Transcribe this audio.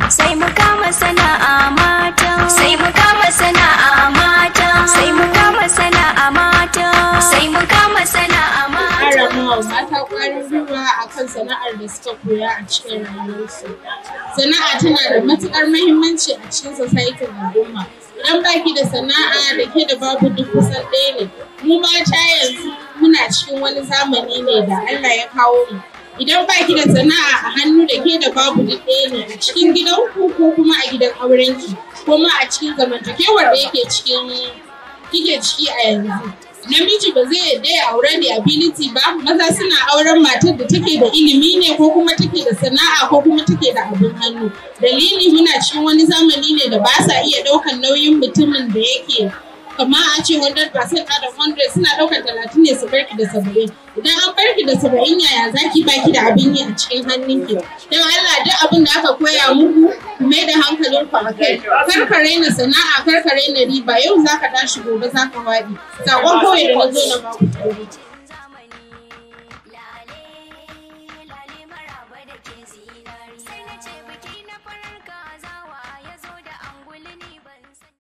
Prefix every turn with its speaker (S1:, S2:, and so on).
S1: sai mu kama sana'a mata sai mu kama sana'a mata sai mu kama sana'a mata sai mu kama sana'a mata
S2: ƙara mawa mata ƙwarin gwiwa a kan sana'ar da suka koya a cikin rayuwarsu. Sana'a tana da matuƙar mahimmanci a cikin societin al'umma. Idan baki da sana'a da ke da babu duk kusan ɗaya ne. Mu mata yanzu muna cikin wani zamani ne da Allah ya kawo mu. Idan baki da sana'a a hannu da ke da babu duk ɗaya ne a cikin gidanku ko kuma a gidan aurenki ko ma a cikin zamantakewar da yake cikin kike ciki a yanzu. namiji ba zai yarda ya aure da ability ba maza suna auren matar da take da ilimi ne ko kuma take da sana'a ko kuma take da abin hannu dalili muna cikin wani zamani ne da ba sa iya ɗaukan nauyin mutumin da yake kama a ce 100% out of 100 suna ɗaukar talatin ne su barki da saba'in idan an barki da saba'in yaya zaki baki da abin yi a cikin hannunki don Allah duk abin da aka koya muku ku mai da hankalinku a kai kar ka raina sana'a kar ka raina riba yau zaka tashi gobe zaka faɗi sakon kawai da na zo na baku